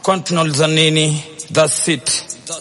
kwani tunauliza nini that's it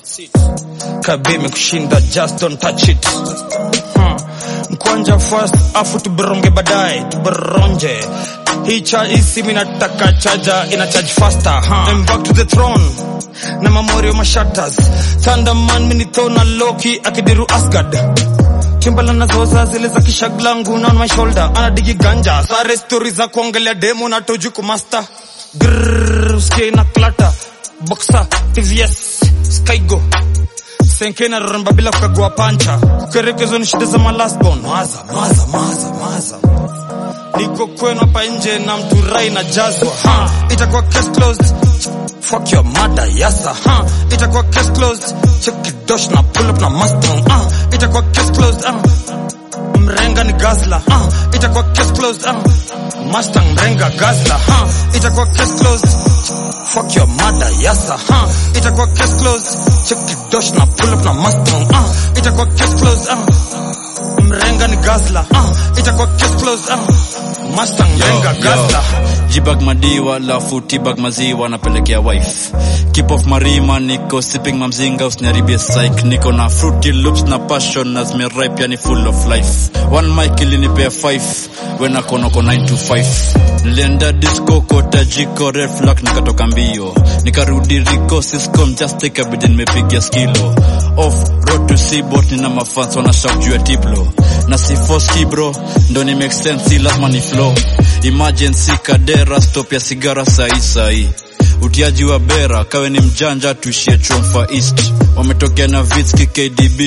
kabime kushinda just don't touch it hmm. mkwanja first afu tuberonge baadaye tuberonje hii cha hii simu inataka chaja ina charge faster huh? I'm back to the throne na mamorio mashatters thunderman minithona loki akidiru asgard timbala nazoza zile za kishaglangu on my shoulder anadigi ganja sare stori za kuongelea demo na toju kumasta grrr usikie na klata boxa tvs skygo senkena roramba bila kukagua pancha kukerekezwa ni shida za malasbon maza maza maza maza niko kwenu hapa nje na mturai na jazwa ha itakuwa case closed fuck your mother yasa ha itakuwa case closed check kidosh na pull up na mustang ah itakuwa case closed ah mrenga ni gazla ah itakuwa case closed ah mustang mrenga gazla ha itakuwa case closed fuck your mother yasa ha itakuwa case closed check kidosh na pull up na mustang ah itakuwa case closed ah mrenga ni gazla ah itakuwa case closed ah mustang mrenga gazla jibag madiwa lafu tibag maziwa napelekea wife keep off marima niko sipping mamzinga usiniharibie psych niko na fruity loops na passion na zimeripe yani full of life one mic ilinipea 5 when akonoko 9 to 5 nilienda disco kota jiko red flag nikatoka mbio nikarudi riko siscom just take a bid nimepigia skilo off road to seabot nina mafans wanashak juu ya tiplo na sifoski bro ndo ni make sense si lazima ni flow emergency kadera stop ya sigara sahi sahi utiaji wa bera kawe ni mjanja tuishie chomfa east wametokea na vitski kdb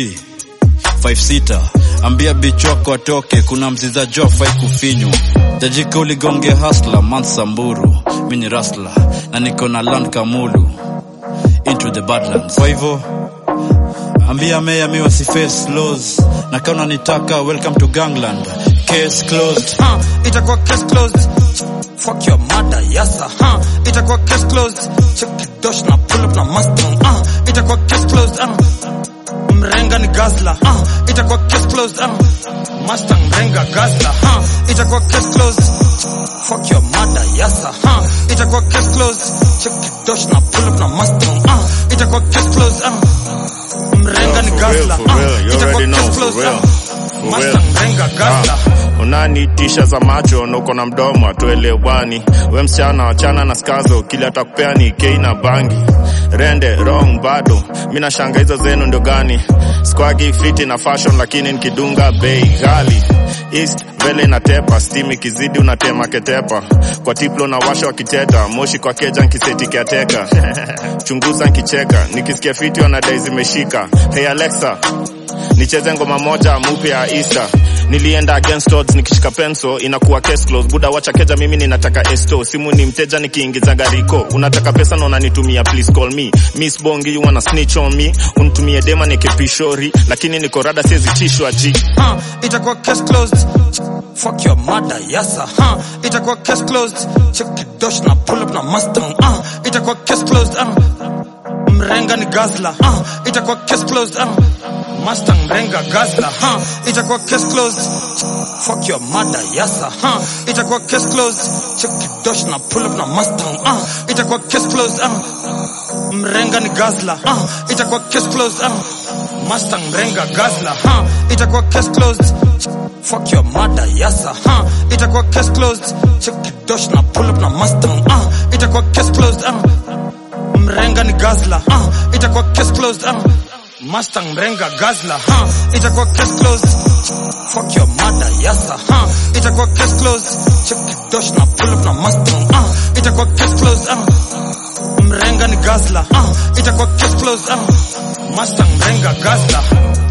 56 ambia bich wako atoke kuna mziza jo fai kufinywa jajika uligonge hasla mansamburu mi ni rasla na niko na land kamulu into the badlands kwa hivyo ambia meya mi wasiface laws na kama unanitaka welcome to gangland case closed huh, itakuwa case closed fuck your mother yasa huh, itakuwa case closed check kidosh na pull up na mustang uh, itakuwa case closed uh, mrenga ni gazla uh, itakuwa case closed uh, mustang mrenga gazla uh, itakuwa case closed fuck your mother yasa huh, itakuwa case closed check kidosh na pull up na mustang uh, itakuwa case closed uh, mrenga ni for real, gazla for real. You uh, itakuwa already know, case for closed real. uh, For mustang real. mrenga gazla Ah, unanitisha za macho na uko na mdomo atuelewani we msichana wachana na skazo kile atakupea ni kei na bangi rende wrong bado mi nashanga hizo zenu ndio gani squagi fiti na fashion lakini nikidunga bei ghali east mbele inatepa steam ikizidi unatema ketepa kwa tiplo na washa wakiteta moshi kwa keja nkiseti kiateka chunguza nkicheka nikisikia fiti wanadai zimeshika hey alexa nicheze ngoma moja mupya ya Easter. Nilienda against odds nikishika penso inakuwa case closed. Buda wacha keja, mimi ninataka esto. Simu ni mteja nikiingiza gariko. Unataka pesa na unanitumia, please call me. Miss Bongi, you wanna snitch on me? Unitumie dema nikipishori, lakini niko rada siwezi tishwa ji. huh, itakuwa case closed fuck your mother yasa huh, itakuwa case closed check kidosh na pull up na mustang uh, itakuwa case closed uh, mrenga ni gazla uh, itakuwa case closed uh, mustang mrenga gazla huh, itakuwa case closed fuck your mother yasa huh, itakuwa case closed check kidosh na pull up na mustang uh, itakuwa case closed uh, mrenga ni gazla uh, itakuwa case closed uh, Mustang mrenga gazla huh? itakuwa case closed fuck your mother yasa huh? itakuwa case closed check kidosh na pull up na Mustang uh, itakuwa case closed uh, mrenga ni gazla uh, itakuwa case closed uh, Mustang mrenga gazla huh? itakuwa case closed fuck your mother yasa huh? itakuwa case closed check kidosh na pull up na Mustang uh, itakuwa case closed uh, mrenga ni gazla uh, itakuwa case closed uh, Mustang mrenga gazla